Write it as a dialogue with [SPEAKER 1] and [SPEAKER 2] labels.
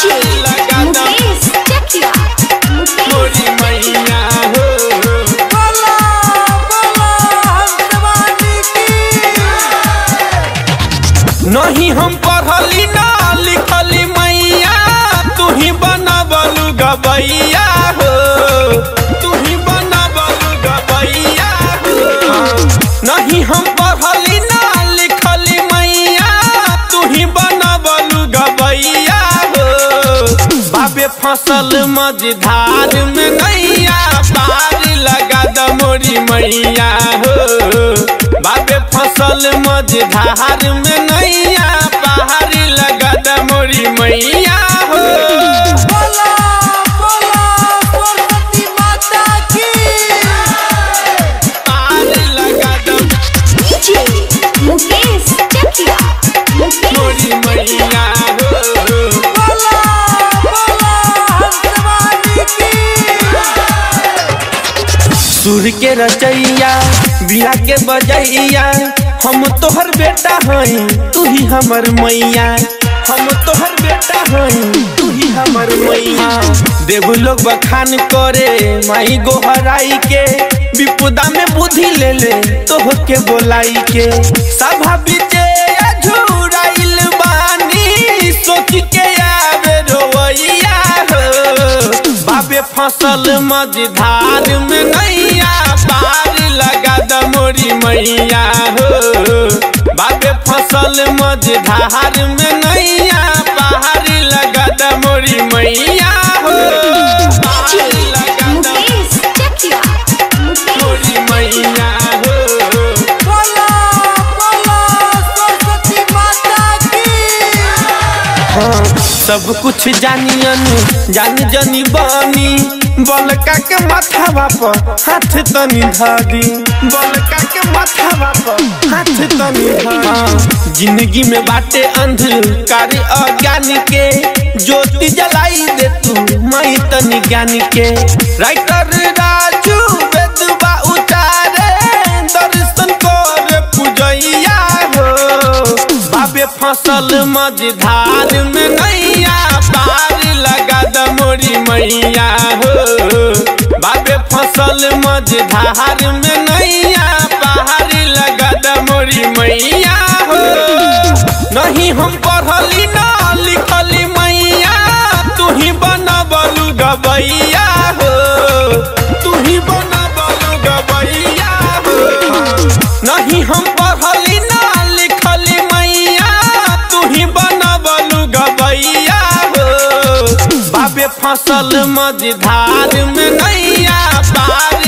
[SPEAKER 1] DJ
[SPEAKER 2] लगा दम
[SPEAKER 1] Mukesh Chakia. Mukesh
[SPEAKER 2] मोरी मैया हो
[SPEAKER 3] बोला बोला हंसवानी की
[SPEAKER 2] नहीं हम पढ़ली ना लिखली मैया तू ही बनबलू गबैया हो तू ही बनबलू गबैया हो नहीं हम पढ़ली ना लिखली मैया तू ही बनबलू गबैया हो बाबे फसल मझधार में नैया पार लगा द मोरी मैया हो बाबे फसल मझधार में नैया पार लगा द मोरी मैया हो
[SPEAKER 3] बोला बोला सरस्वती माता की
[SPEAKER 2] पार लगा द
[SPEAKER 1] DJ Mukesh Chakia. Mukesh
[SPEAKER 2] मोरी मैया हो
[SPEAKER 3] बोला बोला हंसवानी की
[SPEAKER 2] सुर के रचैया बिया के बजैया हम तोहर बेटा हई तू ही हमर मैया हम तोहर बेटा हई तू ही हमर मैया देव लोग बखान करे माई गोहराई के विपुदा में बुद्धि ले ले तोह के बोलाई के सभा बीचे झुराइल बानी सोच के आवे रोवैया हो बाबे फसल मझधार में नैया पार लगा द मोरी मैया हो बाबे फसल मझधार में नैया पार लगा द मोरी मैया हो पार
[SPEAKER 1] DJ
[SPEAKER 2] लगा द
[SPEAKER 1] Mukesh Chakia. Mukesh
[SPEAKER 2] मोरी मैया हो
[SPEAKER 3] बोला बोला सरस्वती माता की
[SPEAKER 2] हाँ, सब कुछ जानियन जान जनी बनी बलका के माथावा पर हाथ तनी धरी बलका के माथावा पर हाथ तनी धरी जिंदगी में बाटे अंधकार अज्ञान के ज्योति जलाई दे तू मई तनी ज्ञान के राइटर राजू वेदबा उतारे दर्शन कर पूजैया हो बाबे फसल मझधार में नैया पार लगा द मोरी मैया हो बाबे फसल मझधार में नैया पार लगा द मोरी मैया हो नहीं हम पढ़ली ना लिखली मैया तू ही बनबलू गबैया हो तू ही बनबलू गबैया हो नहीं हम पढ़ली ना लिखली मैया तू ही बनबलू गबैया हो बाबे फसल मझधार में नैया पार